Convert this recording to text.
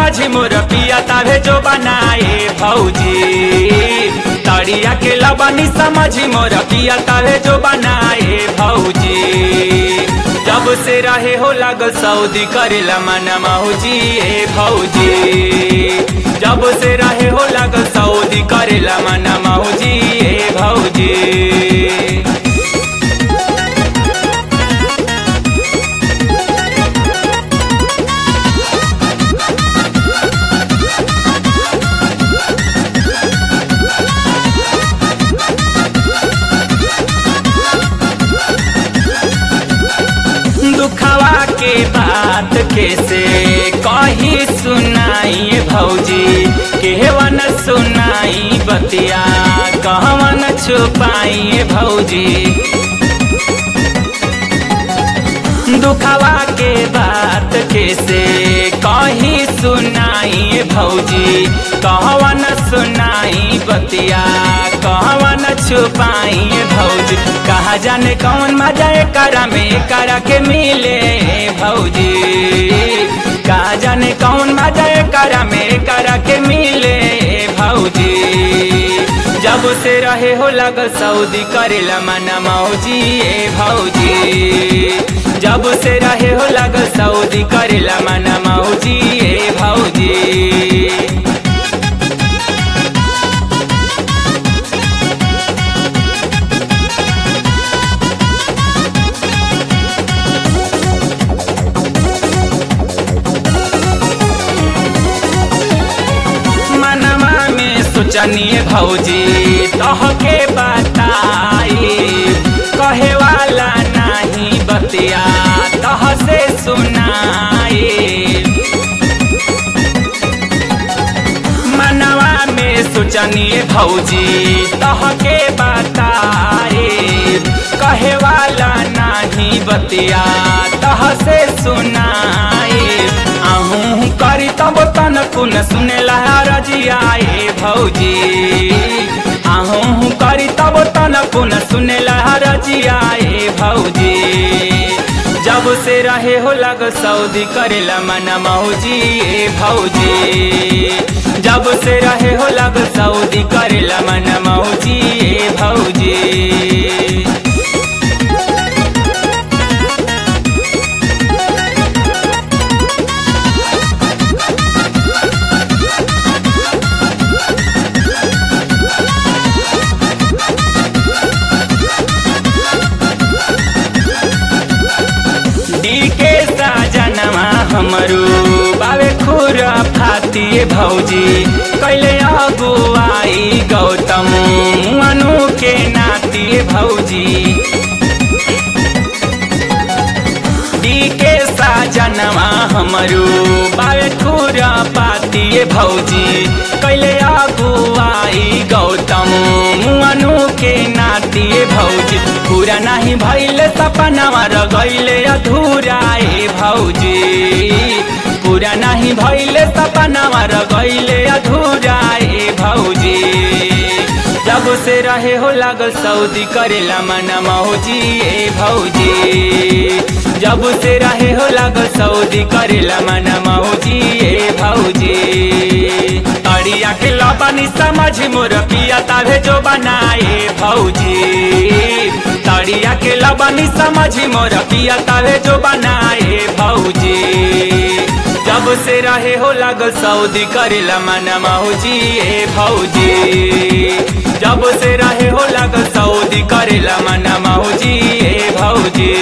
समझी मोर पिया तावे जो बनाए भौजी तड़िया के लबनी समझी मोर पिया तावे जो बनाए भौजी जब से रहे हो लागल सऊदी करेला मना मौजी ए भौजी जब से रहे हो लागल सऊदी करेला मना मौजी ए भौजी दुखवा के बात कैसे कही सुनाई भौजी केवन सुनाई बतिया कहवन छुपाई भौजी दुखवा के बात कैसे कही सुनाई भौजी कहवन सुनाई बतिया कहवन छुपाई भौजी कहा जाने कौन मजा करा में करा के मिले भौजी कहा जाने कौन मजा करा में करा के मिले भौजी जब से रहे हो लगल सऊदी करेला मना मौजी ए भौजी जब से रहे हो लगल सऊदी करेला मना मौजी ए भौजी मनवा में सोचनिए भौजी तह के बताई कहे वाला नहीं बतिया तह से सुनाई मनवा में सोचनिए भौजी तह के बताई कहे वाला नहीं बतिया तह से सुनाई आहू करी तब तन कुन सुनेला रजियाए भौजी आहू करी तब तन कुन सुनेला रजियाए भौजी जब से रहे हो लग सऊदी करेला मना मौजी ए भौजी जब से रहे हो लग सऊदी करेला मना मौजी ए भौजी डी के साजनवा हमरू बावे खुरा फातिए भौजी कैले अगुआई गौतम मनु के नातिए भौजी डी के साजनवा हमरू बावे खुरा पातिए भौजी कैले अगुआई गौतम मनु के नातिए भौजी पूरा नहीं भैले सपनावा रगैले अधूरा ए भौजी पूरा नहीं भैले सपनावा रगैले अधूरा ए भौजी जब से रहे हो लागल सऊदी करेला मना मौजी ए भौजी जब से रहे हो लागल सऊदी करेला मना मौजी ए भौजी तड़िया के लबनी समझ मोर पिया तावे जो बनाए भौजी तड़िया के लबनी समझ मोर पिया तावे जो बनाए भौजी जब से रहे हो लागल सऊदी करेला मना मौजी ए भौजी जब से रहे हो लागल सऊदी करेला मना मौजी ए भौजी